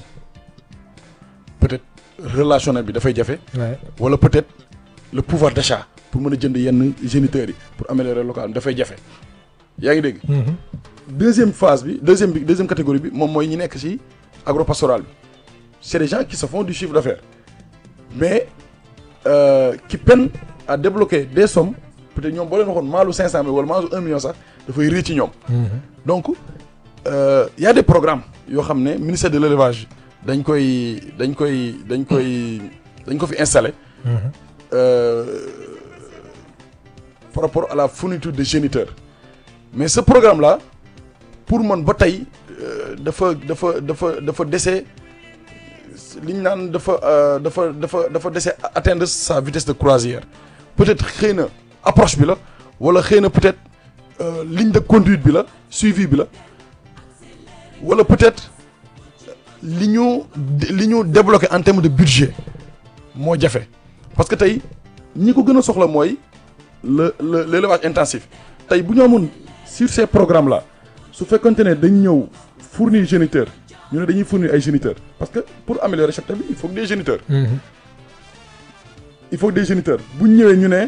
peut-être relationnel bi dafay jafe Ouais. wala peut-être le pouvoir d'achat pour mën a jënd yenn géniteurs yi pour améliorer local bi dafay jafe yaa ngi dégg. Mhm. deuxième phase bi deuxième bi deuxième catégorie bi moom mooy ñi nekk ci agropastoral bi c'est des gens qui se font du chiffre d'affaires mais euh, qui peinent à débloquer des sommes peut-être ñoom boo leen waxoon maalu 500 mille wala maalu 1 million sax dafay rëy ci ñoom. Mhm. donc euh, y a des programmes yoo xam ne ministère de l'élevage dañ koy dañ koy dañ koy dañ ko fi installé. Mhm. Euh, par rapport à la fourniture de géniteurs mais ce programme là pour man ba tey euh, dafa dafa dafa dafa dese li ñu naan dafa euh, dafa dafa dafa dese atteindre sa vitesse de croisière peut-être xëy na approche bi la wala xëy na peut-être euh, ligne de conduite bi la suivi bi la wala peut-être li ñu li ñu débloqué en termes de budget moo jafe parce que tey ñi ko gën a soxla mooy le le l'élevage intensif tey bu ñu amoon sur ces programmes là su fekkonte ne dañ ñëw fournir géniteur ñu ne dañuy fournir ay géniteurs parce que pour améliorer cheptel bi il faut que des géniteurs il faut que des géniteurs bu ñu ñëwee ñu ne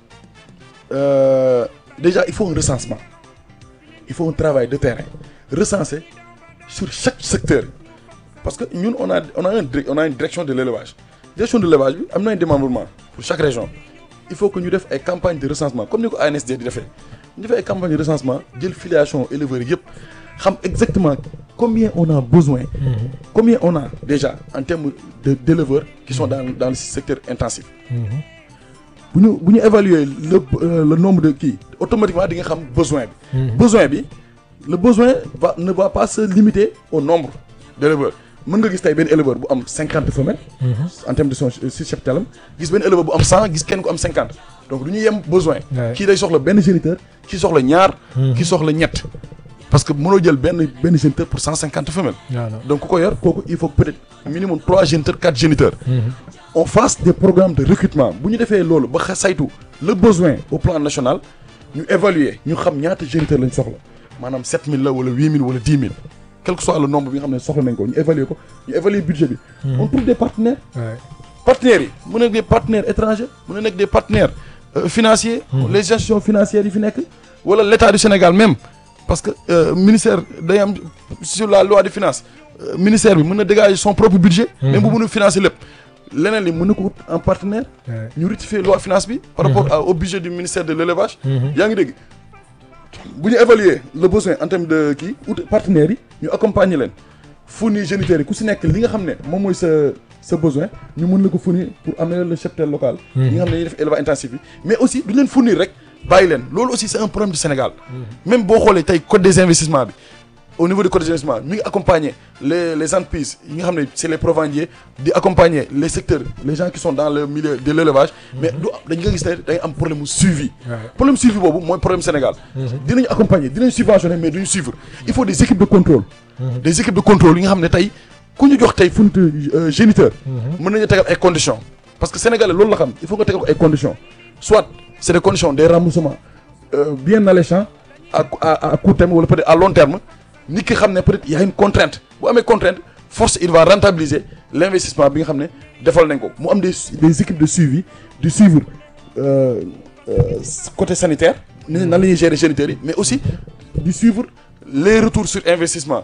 euh, déjà il faut un recensement il faut un travail de terrain recenser sur chaque secteur parce que ñun on a on a un dir- on a une direction de l'élevage direction de l'élevage bi am na un démembrement pour chaque région il faut que ñu def ay campagnes de recensement comme ni ko ANSD di defee ñu defee ay campagnes de recensement jël filiation éleveurs yëpp xam exactement combien on a besoin combien on a déjà en termes de d'éleveurs qui sont dans dans le secteur intensif bu ñu bu ñu évaluer le euh, le nombre de kii automatiquement di nga xam besoin bi besoin bi le besoin va ne va pas se limiter au nombre d'éleveurs mën nga gis tey benn éleveur bu am cinquante femelles en termes de son si cheptelam gis benn éleveur bu am cent gis kenn ku am cinquante donc du ñu yem besoin Ouais. kii day soxla benn géniteur kii soxla ñaar kii soxla ñett parce que mënoo jël benn benn géniteur pour cent cinquante femelles voilà donc ku ko yor kooku il faut peut-être minimum trois géniteurs quatre géniteurs on fasse des programmes de recrutement bu ñu defee loolu ba xa- saytu le besoin au plan national ñu évaluer ñu xam ñaata géniteurs lañ soxla maanaam 7000 la wala 8000 wala 10 000 quel que soit le nombre bi nga xam ne soxla nañ ko ñu évaluer ko ñu évaluer budget bi on trouve des partenaires ouais. partenaires yi mu nekk des partenaires étrangers mu na nekk des partenaires euh, financiers les gestions financières yi fi nekk wala l'état du Sénégal même parce que euh, ministère day am sur la loi de finances euh, ministère bi mën na dégager son propre budget même bu mënul financer lépp leneen li mën na ko wut en partenaire Ouais. ñu rectifier loi finance bi par rapport à- au budget du ministère de l'élevage yaa ngi dégg bu ñu évaluer le besoin en termes de kii ut partenaires yi ñu accompagner leen fournir géniteurs yi ku si nekk li nga xam ne moom mooy sa sa besoin ñu mën la ko fournir pour améliorer le cheptel local ñi nga xam ne dañuy def élevage intensif yi mais aussi du leen fournir rek bàyyi leen loolu aussi c'est un problème du Sénégal même boo xoolee tey code des investissements bi au niveau du code des investissements mi ngi accompagner les les entreprises yi nga xam ne c'est les provendiers di accompagner les secteurs les gens qui sont dans le milieu de l'élevage mais du dañu nga gis ne day am problème mu suivi Ouais. problème suivi boobu mooy problème Sénégal dinañu accompagner dinañ subventionner mais duñu suivre il faut des équipes de contrôle des équipes de contrôle yi nga xam ne tey ku ñu jox tey funt géniteur mën nañu tegal ay conditions parce que sénégalais loolu la xam il faut nga tegal ko ay conditions soit c'est des conditions des remboursements euh, bien alléchants à à à court terme wala peut-être à long terme nit ki xam ne peut-être il y a une contrainte bu amee contrainte force il va rentabiliser l'investissement bi nga xam ne defal nañ ko mu am des des équipes de suivi du suivre euh, euh, côté sanitaire ni nan la ñuy gérer géniteurs yi mais aussi du suivre les retours sur investissement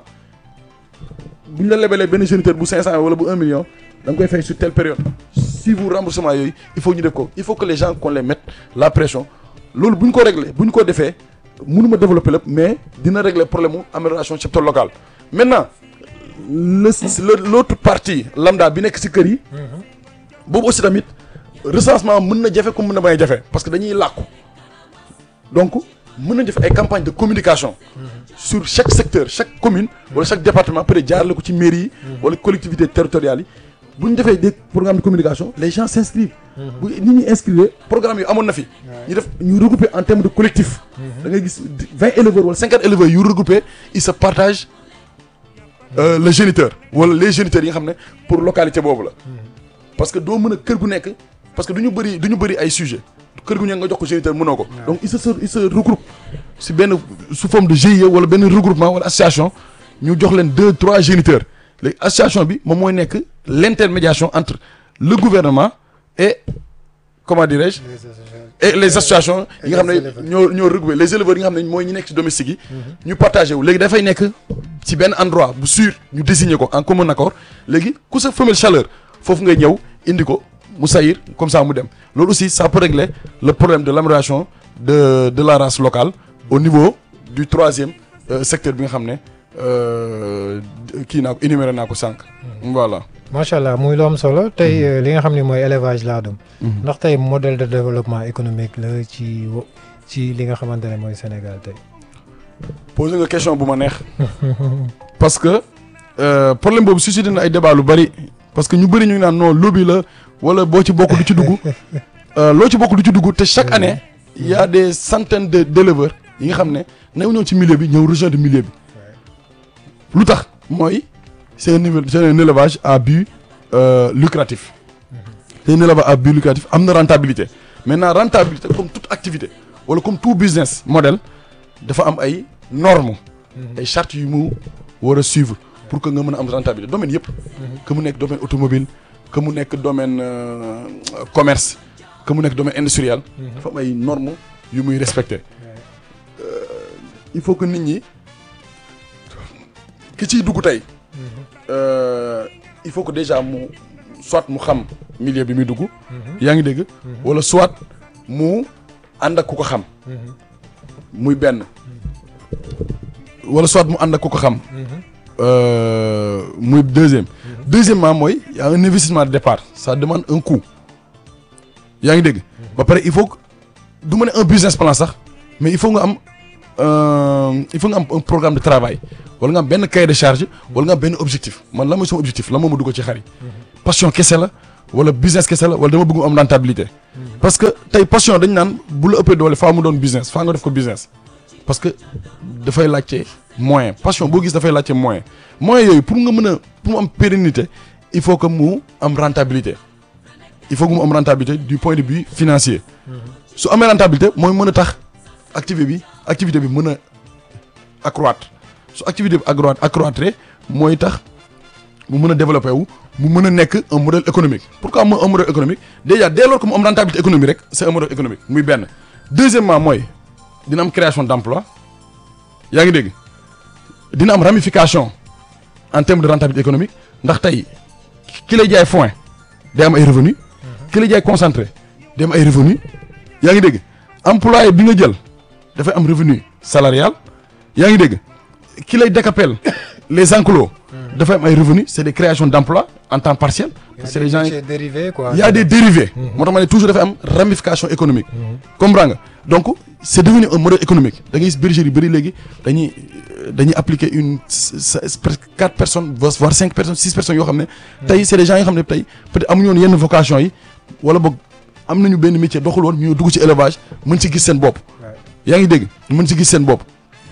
bu ñu la lebalee benn géniteur bu 500 wala bu 1 million da nga koy fay sur telle période suivre remboursement yooyu il faut ñu def ko il faut que les gens qu'on les mette la pression loolu bu ñu ko régler bu ñu ko defee mënuma développer lépp mais dina régler problème mu amélioration cheptel local maintenant le le l'autre partie lambda bi nekk ci kër yi boobu aussi tamit recensement mën na jafe comme mën na bañ a jafe parce que dañuy làkku donc mën nañ def ay campagne de communication sur chaque secteur chaque commune wala chaque département peut-être jaarale ko ci mairie yi wala collectivités territoriales yi bu ñu defee des programmes de communication les gens s'inscrivent bu nit ñi inscrire programme yi amoon na fi ñu def ñu regrouper en termes de collectif da ngay gis vingt éleveurs wala cinquante éleveurs yu regroupés ils se partagent euh, le géniteur wala les géniteurs yi nga xam ne pour localité boobu la parce que doo mën a kër gu nekk parce que du ñu bëri du ñu bëri ay sujets kër gu nekk nga jox ko géniteur mënoo ko donc il se il se regroupe si benn sous forme de GIE wala benn regroupement wala association ñu jox leen deux trois géniteurs léegi association bi moom mooy nekk l'intermédiation entre le gouvernement et comment dirais-je et les associations yi nga xam ne ñoo ñoo regroupé les éleveurs yi nga xam ne mooy ñi nekk ci domestique yi ñu partagé wu léegi dafay nekk ci benn endroit bu sûr ñu désigner ko en commun accord léegi ku sa femelle chaleur foofu ngay ñëw indi ko mu sayir comme ça mu dem loolu aussi ça peut régler le problème de l'amélioration de de la race locale au niveau du troisième euh, secteur bi nga xam ne euh, kii naa ko énuméré naa ko sànq. voilà. macha allah muy lu am solo tey euh, li nga xam ne mooy élevage laadum ndax tey modèle de développement économique la ci wo- ci li nga xamante ne mooy Sénégal tey. posé nga question bu ma neex. parce que euh, problème boobu suscité na ay débat lu bari parce que ñu bëri ñu ngi naan non lobby la wala boo ci bokk du ci dugg euh, loo ci bokk du ci dugg te chaque année il y a des centaines de d'éleveurs yi nga xam ne new ñëw ci milieu bi ñëw rejoindre milieu bi lu tax mooy c'est un niveau c'est un élevage à but euh, lucratif c'est un élevage à but lucratif am na rentabilité maintenant rentabilité comme toute activité wala comme tout business model dafa am ay normes ay chartes yu mu war a suivre pour que nga mën a am rentabilité domaine yëpp que mu nekk domaine automobile que mu nekk domaine euh, commerce que mu nekk domaine industriel dafa am ay normes yu muy respecter il faut que nit ñi ki ciy dugg tey euh, il faut que déjà mu soit mu xam milieu bi muy dugg yaa ngi dégg wala soit mu ànd ak ku ko xam muy benn wala soit mu ànd ak ku ko xam euh, muy deuxième deuxièmement mooy y a un investissement de départ ça demande un coût yaa ngi dégg ba pare il faut que du ma ne un business plan sax mais il faut nga am euh, il faut nga am un programme de travail wala nga am benn cahier de charge wala nga am benn objectif man la mooy sama objectif la moo ma dugg ci xar yi passion kese la wala business kese la wala dama bëgg mu am rentabilité parce que tey passion dañ naan bu la ëppee doole faa mu doon business faa nga def ko business parce que dafay laajte moyen passion boo gis dafay laajte moyen moyen yooyu pour nga mën a pour mu am pérennité il faut que mu am rentabilité il faut que mu am rentabilité du point de vue financier su amee rentabilité mooy mën a tax activité bi activité bi mën a accroître su activité bi accroître accroître mooy tax mu mën a développé wu mu mën a nekk un modèle économique pourquoi mu un modèle économique déjà dès lors que mu am rentabilité économique rek c'est un modèle économique muy benn deuxièmement mooy dina am création d'emploi yaa ngi dégg dina am ramification en termes de rentabilité économique ndax tey ki lay jaay foin day am ay revenus ki lay jaay concentré day am ay revenus yaa ngi dégg employé bi nga jël dafay am revenu salarial yaa ngi dégg ki lay décapel les enclos dafay am ay revenus c'est des créations d'emploi en temps partiel c'est des gens dérivé quoi. il y a des dérivés moo tax ma ne toujours dafay am ramification économique comprends nga donc c'est devenu un modèle économique da ngay gis bergerie yu bëri léegi dañuy dañuy appliquer une presque quatre personnes voire cinq personnes six personnes yoo xam ne tey c'est des gens yoo xam ne tey peut-être amuñu woon yenn vocation yi wala boog am nañu benn métier doxul woon ñu dugg ci élevage mën ci gis seen bopp yaa ngi dégg mën ci gis seen bopp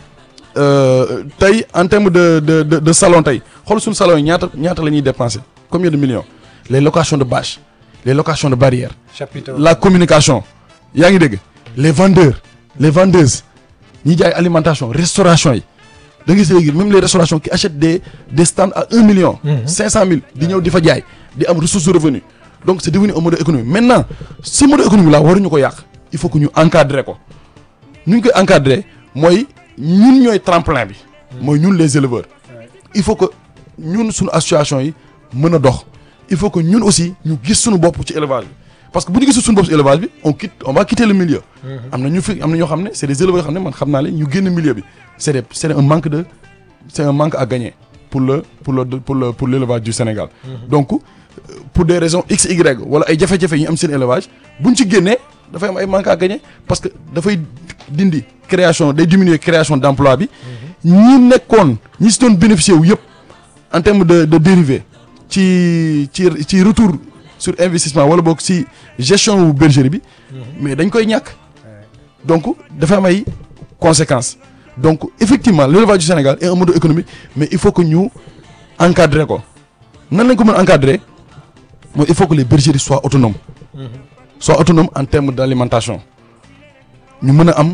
tey en termes de de de de salon tey xool suñu salon yi ñaata ñaata la ñuy dépenser combien de millions les locations de bâches les locations de barrières chapiteau la communication yaa ngi dégg les vendeurs les vendeuses ñi jaay alimentation restauration yi da ngay gis léegi même les restaurations qui achètent des des stands à un million cinq cent mille di ñëw di fa jaay di am ressource de revenu donc c'est devenu un modèle économique maintenant ce modèle économique là waruñu ko yàq il faut que ñu encadrer ko nu ñu koy encadrer mooy ñun ñooy tremplin bi mooy ñun les éleveurs il faut que ñun suñu association yi mën a dox il faut que ñun aussi ñu gis suñu bopp ci élevage bi parce que bu ñu gisul suñu bopp ci élevage bi on quitte on va quitter le milieu am na ñu fi am na ñoo xam ne c'est des éleveurs yoo xam ne man xam naa leen ñu génn milieu bi c'est des c'est un manque de c'est un manque à gagner pour le pour le pour le pour l'élevage du Sénégal donc pour des raisons x y wala ay jafe-jafe yi ñu am seen élevage buñ ci génnee dafay am ay manque à gagner parce que dafay dindi création day diminuer création d'emploi bi ñi nekkoon ñi si doon bénéficier wu yëpp en termes de de dérivés ci ci ci retour sur investissement wala boog ci gestion wu bergerie bi mais dañ koy ñàkk donc dafa am ay conséquences donc effectivement l'élevage du Sénégal est un modèle économique mais il faut que ñu encadrer ko nan lañ ko mën encadrer mooy il faut que les bergeries soient autonomes soient autonomes en termes d'alimentation ñu mën a am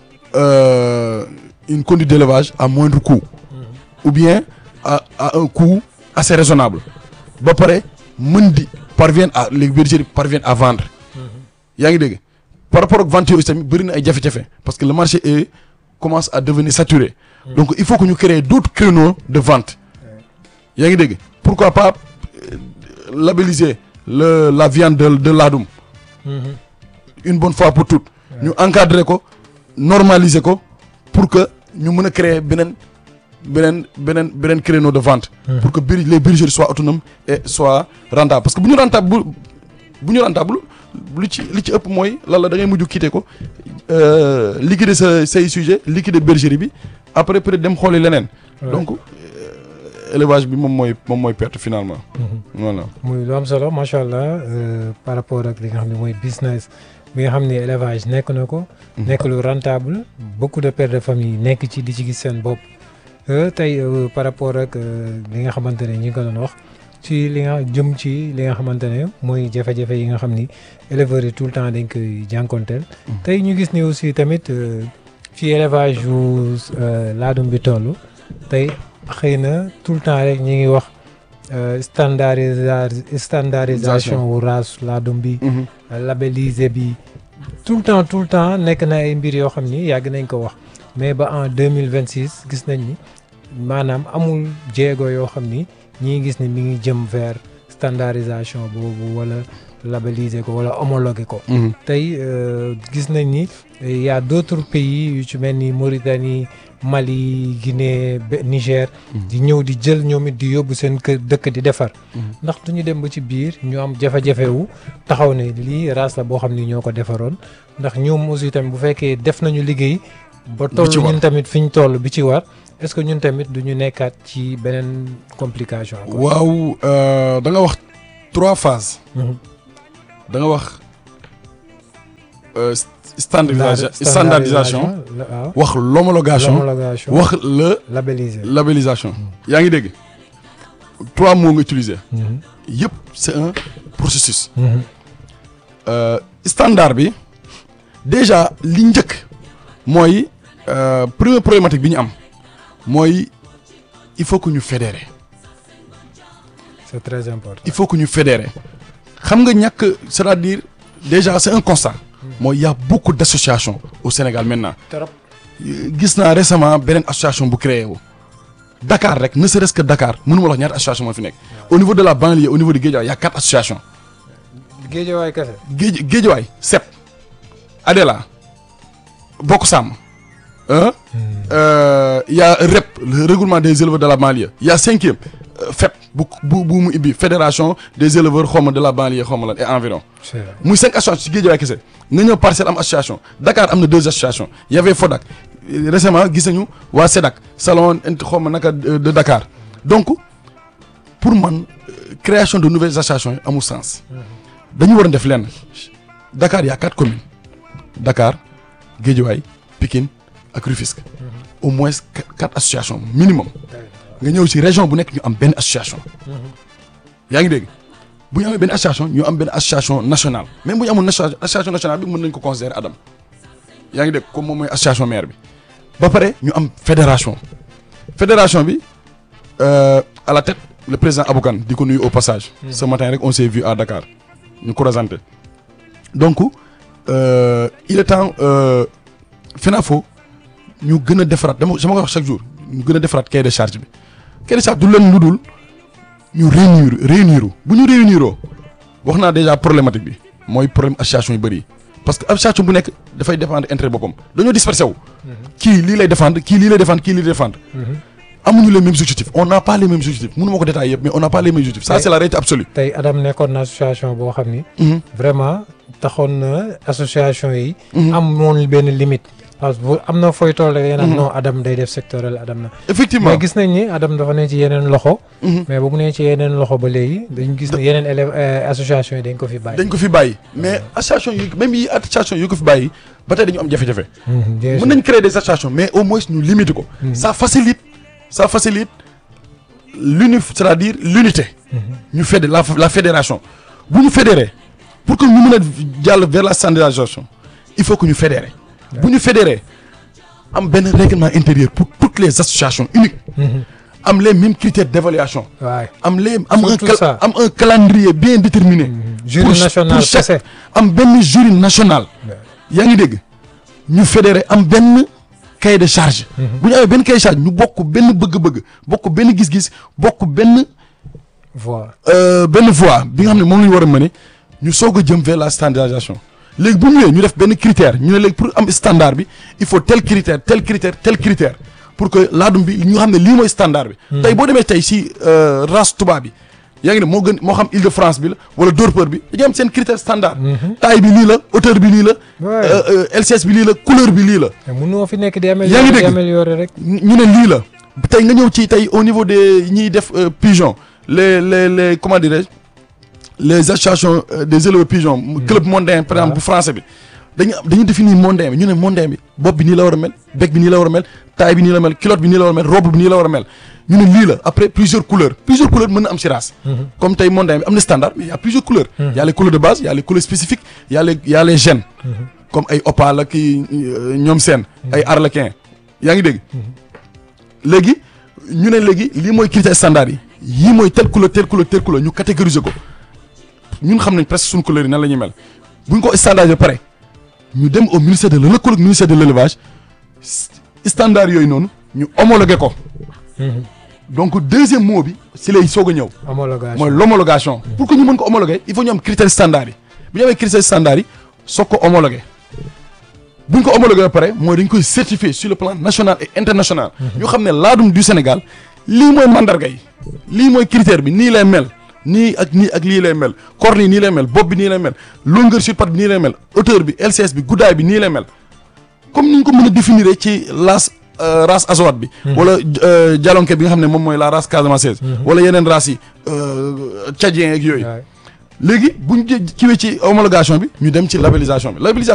euh, une conduite d'élevage à moindre coût ou bien à à un coût assez raisonnable ba pare mën di parviennent à les bergeries parviennent à vendre yaa ngi dégg par rapport ak vente yooyu tamit bëri na ay jafe-jafe parce que le marché est commence à devenir saturé donc il faut que ñu créer d'autres créneaux de vente yaa ngi dégg pourquoi pas euh, labelliser le la viande de de laadum une bonne fois pour toutes ñu encadrer ko normaliser ko pour que ñu mën a créer beneen beneen beneen beneen créneau de vente. pour que bir les bergeries soient autonomes et soient rentables parce que bu ñu rentable bu bu ñu rentable lu ci li ci ëpp mooy lan la da ngay mujj quitter ko euh, liquider sa say sujet liquider bergerie bi après peut être dem xooli leneen. Ouais. donc euh, élevage bi moom mooy moom mooy perte finalement. voilà. muy lu am solo macha allah euh, par rapport ak li nga xam ne mooy business bi nga xam ne élevage nekk na ko. nekk lu rentable beaucoup de pères de famille nekk ci di ci gis seen bopp. Euh, tey euh, par rapport ak euh, li nga xamante ne ñi ngi ko doon wax ci li nga jëm ci li nga xamante ne mooy jafe-jafe yi nga xam ni éleveurs yi tout le temps dañ koy jànkonteel. tey ñu gis ni aussi tamit euh, fi élevage yu euh, laadum bi toll tey xëy na tout le temps rek ñi ngi wax euh, standardisa standardisation wu race laadum bi labellisé bi tout le temps tout le temps nekk na ay mbir yoo xam ni yàgg nañ ko wax mais ba en deux mille vingt six gis nañ ni maanaam amul jéego yoo xam ni ñi ngi gis ni mi ngi jëm vers standardisation boobu wala labelliser ko wala homologuer ko. tey euh, gis nañ ni y a d'autres pays yu ci mel ni Mauritanie Mali Guinée Be- Niger. di ñëw di jël ñoom it di yóbbu seen kër dëkk di defar. ndax du ñu dem ba ci biir ñu am jafe-jafe wu taxaw ne lii race la boo xam ni ñoo ko defaroon ndax ñoom aussi tamit bu fekkee def nañu liggéey. ba toll ci war. ñun tamit fi ñu toll bi ci war est-ce que ñun tamit du ñu nekkaat ci beneen complication. quoi. waaw euh, da nga wax trois phases. Mhm. da nga wax euh, st- standardisa- Standardisation, standardisation la- waaw. wax l'homologation L'homologation, wax le labellisé. labellisation yaa ngi dégg trois mots nga utiliser Mhm. yëpp c'est un processus Mhm. Euh, standard bi déjà li njëkk mooy euh, première problématique bi ñu am mooy il faut que ñu fédérer c'est très important. il faut que ñu fédérer xam nga ñàkk c'est-à-dire déjà c'est un constat mooy y a beaucoup d'associations au Sénégal maintenant trop. gis naa récemment beneen association bu créé wu Dakar rek ne serait-ce que Dakar mënuma la wax ñaata association moo fi nekk au niveau de la banlieue au niveau de Guédiawaye y a quatre associations Géejawaay kese. Géej Guédiawaye SEP Adela Bokk Sàmm hein euh, y a REP le regroupement des éleveurs de la banlieue y a cinquième euh, FEP bu bu bu mu ibbi fédération des éleveurs xawma de la banlieue xawma lan et environ c'est vrai. muy cinq associations ci Guédiawaye kese nga ñëw Parcelles am association Dakar am na deux associations y avait FODAC Euh, récemment gis nañu waa SEDAC salon int xawma naka euh, de Dakar donc pour man euh, création de nouvelles associations yi amul sens dañu war a def lenn Dakar y a quatre communes Dakar Guédiawaye Pikine ak Rufisque au moins qu- quatre associations minimum nga ñëw ci région bu nekk ñu am benn association yaa ngi dégg bu ñu amee benn association ñu am benn association nationale même bu ñu amul nation- association nationale bi mën nañ ko considérer Adam yaa ngi dégg comme moom mooy association maire bi ba pare ñu am fédération fédération bi euh, à la tête le président Aboukan di ko nuyu au passage ce matin rek on s'est vu à Dakar ñu ko présenté donc euh, il est temps euh, FENAFO ñu gën a defaraat dama dama koy wax chaque jour ñu gën a defaraat cahier de charge bi cahier de charge du leen lu dul ñu réunir réunir bu ñu réuniroo wax naa déjà problématique bi mooy problème association yu bëri yi parce que association bu nekk dafay défendre intérêt boppam dañoo dispersé wu. kii lii lay défendre kii lii lay défendre kii lii lay défendre. amuñu les mêmes objectifs on n'a pas les mêmes objectifs mënu ma ko détailler yëpp mais on n'a pas les mêmes objectifs ça c'est la réalité absolue. tey Adam nekkoon na association boo xam ni. Mhm. vraiment taxoon na association yi. Mhm. amoon benn limite. parce que bu am na fooy toll rek yéen non Adam day def sectoriel Adam na. effectivement mais gis nañ ni Adam dafa ne ci yeneen loxo. Mhm. mais bu mu nee ci yeneen loxo ba léegi dañu gis ne yeneen élèves euh, association yi dañ ko fi bàyyi. dañ ko fi bàyyi mais association yi même yi association yi ko fi bàyyi ba tey dañu am jafe-jafe. Mhm, bien mën sûr. nañ créer des associations mais au moins ñu limiter ko. ça facilite ça facilite l'uni c'est-à-dire l'unité. ñu fédé la la fédération bu ñu fédérer pour que ñu mën a jàll vers la standardisation il faut que ñu fédérer. bu ñu fédérer am benn règlement intérieur pour toutes les associations uniques. Mhm. am les mêmes critères d'évaluation. waay am les am un Surtout cal- ça. am un calendrier bien déterminé. jury pour national pour chaque- kese. am benn jury national. yaa ngi dégg ñu fédéré am benn cahier de charge. bu ñu amee benn cahier de charge ñu bokk benn bëgg-bëgg bokk benn gis-gis bokk benn voilà. euh, benn voie bi nga xam ne moom la ñu war a mëne ñu soog a jëm vers la standardisation léegi bu ñu ñëwee ñu def benn critère ñu ne léegi pour am standard bi il faut tel critère tel critère tel critère pour que laadum bi ñu xam ne lii mooy standard bi. tey boo demee tey si euh, race tubaab bi yaa ngi ne moo gën moo xam Île-de-France bi la wala Dorpeur bi dañuy am seen critère standard. taille bi lii la hauteur bi lii la. Ouais. euh, euh, LCS bi lii la couleur bi lii la. te mënoo fi nekk di Yaa ngi améliorer di dégg. améliorer rek. ñu ne lii la tey nga ñëw ci tey au niveau des ñiy def euh, pigeon les les les comment dirais-je les associations euh, des éleveurs pigeons. club mondain par exemple bu français bi. dañu dañu définir mondain bi ñu ne mondain bi bopp bi nii la war a mel bec bi nii la war a mel taille bi nii la mel culotte bi nii la war a mel robe bi nii la war a mel ñu ne lii la après plusieurs couleurs plusieurs couleurs mën na am ci race. comme tey mondain bi am na standard mais y a plusieurs couleurs. y a les couleurs de base y a les couleurs spécifiques y a les y a les gènes. comme ay opale ak i ñoom seen. ay arlequin yaa ngi dégg. léegi ñu ne léegi lii mooy critère standard yi yii mooy telle couleur telle couleur telle couleur ñu catégoriser ko ñun xam nañ presque suñu couleur yi nan la ñuy mel bu ñu ko standardisé ba pare ñu dem au ministère de lëkkaloog ministère de l'élevage s- standard yooyu noonu ñu homologué ko donc deuxième mot bi si lay soog a ñëw homologation mooy l'homologation pour que ñu mën ko homologuer il faut ñu am critère standard yi bu ñu amee critère standard yi soog ko homologué bu ñu ko homologué ba pare mooy dañ koy certifier sur le plan national et international ñu xam ne laadum du Sénégal lii mooy mandarga yi lii mooy critère bi nii lay mel nii ak nii ak lii lay mel corne yi nii lay mel bopp bi nii lay mel longueur sur patte bi nii lay mel hauteur bi LCS bi guddaay bi nii lay mel comme ni ñu ko mën a définir ci las euh, race azoate bi. wala euh, jalonke bi nga xam ne moom mooy la race casamançaise. wala yeneen races yi euh, tchadien ak yooyu. Ouais. léegi bu ñu jë- kiiwee ci homologation bi ñu dem ci labellisation bi labellisation